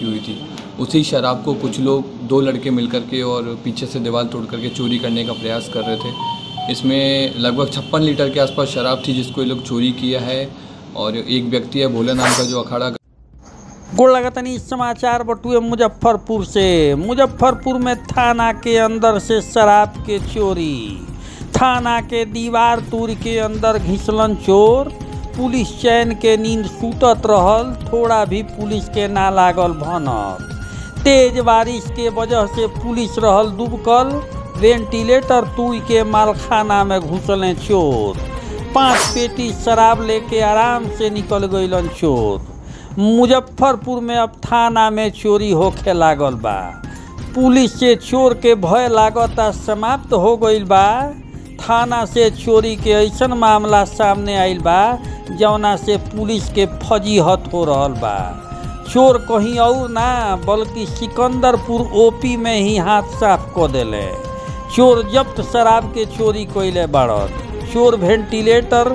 हुई थी उसी शराब को कुछ लोग दो लड़के मिलकर के और पीछे से दीवार तोड़ करके चोरी करने का प्रयास कर रहे थे इसमें लगभग छप्पन लीटर के आसपास शराब थी जिसको ये लोग चोरी किया है और एक व्यक्ति है भोला नाम का जो अखाड़ा गोड़ लगतनी समाचार बटुए मुजफ्फरपुर से मुजफ्फरपुर में थाना के अंदर से शराब के चोरी थाना के दीवार तोड़ के अंदर घिसलन चोर पुलिस चैन के नींद सूतत रहल थोड़ा भी पुलिस के ना लागल भनक तेज बारिश के वजह से पुलिस रहल दुबकल वेंटिलेटर तुई के मालखाना में घुसले चोर पांच पेटी शराब लेके आराम से निकल गईलन चोर मुजफ्फरपुर में अब थाना में चोरी होखे लागल बा पुलिस से चोर के भय लागता समाप्त हो गईल बा थाना से चोरी के ऐसन मामला सामने आइल बा जौना से पुलिस के फजीहत हो रहल बा चोर कहीं और ना बल्कि सिकंदरपुर ओपी में ही हाथ साफ क देले चोर जब्त शराब के चोरी कइले बाड़न चोर वेंटिलेटर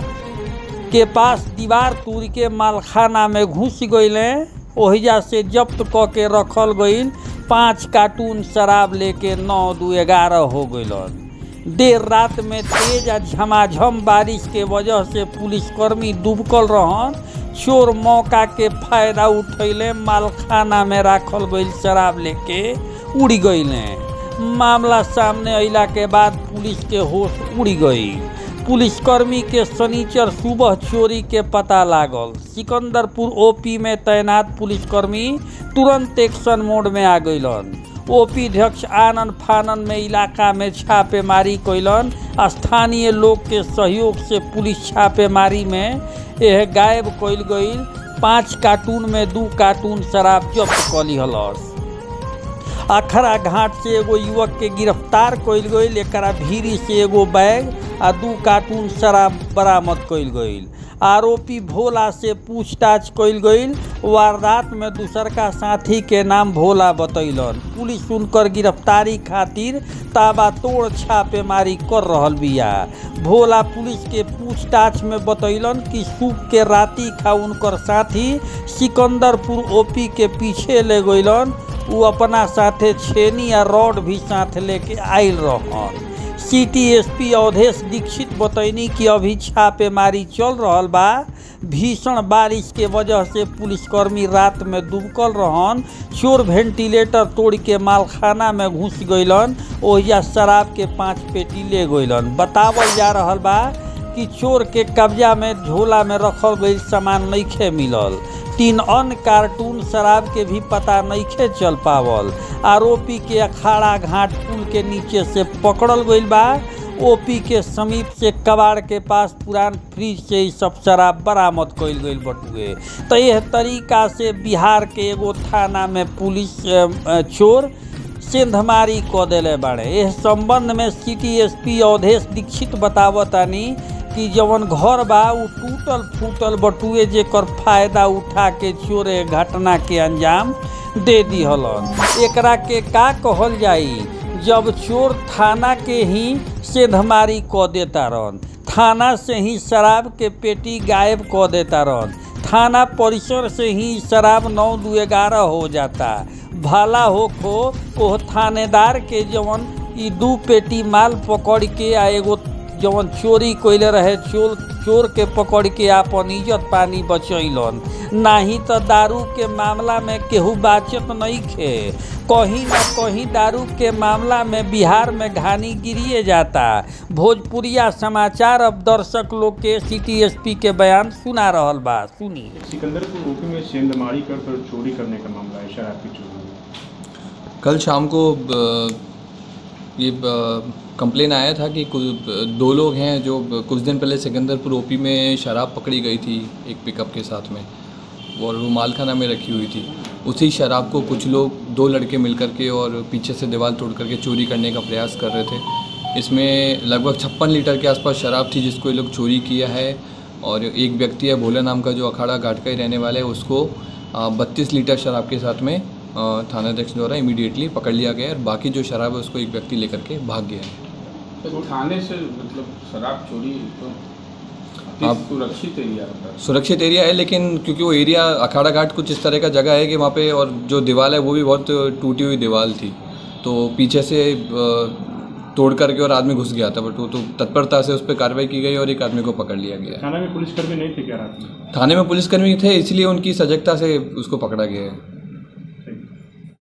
के पास दीवार तोड़ के मालखाना में घुस गईले ओहिजा से जब्त क के रखल गईल पाँच कार्टून शराब लेके नौ दू ग्यारह हो गईलन देर रात में तेज आ झमाझम बारिश के वजह से पुलिसकर्मी डूबकल रहन चोर मौका के फायदा उठैले मालखाना में राखल गईल शराब लेके उड़ गईले मामला सामने अइला के बाद पुलिस के होश उड़ गई पुलिसकर्मी के शनिचर सुबह चोरी के पता लागल सिकंदरपुर ओपी में तैनात पुलिसकर्मी तुरंत एक्शन मोड में आ गईलन ओपी अध्यक्ष आनंद फानन में इलाका में छापेमारी कैलन स्थानीय लोग के सहयोग से पुलिस छापेमारी में यह गायब कैल गईल पाँच कार्टून में दू कार्टून शराब जब्त कली हलस अखरा घाट से एगो युवक के गिरफ्तार कइल गईल एकरा भीरी से एगो बैग आ दू कार्टून शराब बरामद कइल गईल आरोपी भोला से पूछताछ कइल गईल वारदात में दूसरका साथी के नाम भोला बतैलन पुलिस उनकर गिरफ्तारी खातिर ताबातोड़ छापेमारी कर रहल बिया भोला पुलिस के पूछताछ में बतैलन कि सूख के राती खा उनकर साथी सिकंदरपुर ओपी के पीछे ले गईलन उ अपना साथे छेनी या रॉड भी साथ लेके आयल रहन सिटी एसपी अवधेश दीक्षित बतैनी कि अभी छापेमारी चल रहल बा भीषण बारिश के वजह से पुलिसकर्मी रात में डूबकल रहन चोर वेंटिलेटर तोड़ के मालखाना में घुस गईलन ओहिजा शराब के पाँच पेटी ले गईलन बतावल जा रहल बा कि चोर के कब्जा में झोला में रखल गई सामान नइखे मिलल तीन अन्य कार्टून शराब के भी पता नइखे चल पावल आरोपी के अखाड़ा घाट पुल के नीचे से पकड़ल गईल बा ओपी के समीप से कबाड़ के पास पुरान फ्रिज से ही सब शराब बरामद कइल गईल बटुए तो यह तरीका से बिहार के एगो थाना में पुलिस अ, अ, चोर सेंधमारी क देले बाड़े एह संबंध में सिटी एसपी अवधेश दीक्षित बतावतानी कि जवन घर बा उ टूटल फूटल बटुए जेकर फायदा उठा के चोरे घटना के अंजाम दे दिहलन एकरा के का कहल जाई जब चोर थाना के ही सेंधमारी क देता रहन थाना से ही शराब के पेटी गायब क देता रहन थाना परिसर से ही शराब नौ दू ग्यारह हो जाता भला हो खो ओह थानेदार के जवन ई दू पेटी माल पकड़ के आ एगो जवन चोरी कइले रहे चोर चोर के पकड़ के आपन इज्जत पानी बचैलन नाही तो दारू के मामला में केहू बाचत नहीं खे कहीं ना कहीं दारू के मामला में बिहार में घानी गिरिए जाता भोजपुरिया समाचार अब दर्शक लोग के सिटी एसपी के बयान सुना रहल बा सुनी सिकंदरपुर ओपी में सेंधमारी कर कर चोरी करने का मामला है शराब की चोरी कल शाम को अ, ये कंप्लेन आया था कि कुछ दो लोग हैं जो कुछ दिन पहले सिकंदरपुर ओपी में शराब पकड़ी गई थी एक पिकअप के साथ में और वो मालखाना में रखी हुई थी उसी शराब को कुछ लोग दो लड़के मिलकर के और पीछे से दीवार तोड़ करके चोरी करने का प्रयास कर रहे थे इसमें लगभग छप्पन लीटर के आसपास शराब थी जिसको ये लोग चोरी किया है और एक व्यक्ति है भोला नाम का जो अखाड़ा घाट का ही रहने वाला है उसको बत्तीस लीटर शराब के साथ में अ, थानाध्यक्ष द्वारा इमीडिएटली पकड़ लिया गया है और बाकी जो शराब है उसको एक व्यक्ति लेकर के भाग गया है तो थाने से मतलब शराब चोरी तो आप सुरक्षित एरिया होता है सुरक्षित एरिया है लेकिन क्योंकि वो एरिया अखाड़ा घाट कुछ इस तरह का जगह है कि वहाँ पे और जो दीवार है वो भी बहुत टूटी हुई दीवार थी तो पीछे से अ, तोड़ करके और आदमी घुस गया था बट वो तो तत्परता से उस पर कार्रवाई की गई और एक आदमी को पकड़ लिया गया थाना में पुलिसकर्मी नहीं थे क्या रात में थाने में पुलिसकर्मी थे इसलिए उनकी सजगता से उसको पकड़ा गया है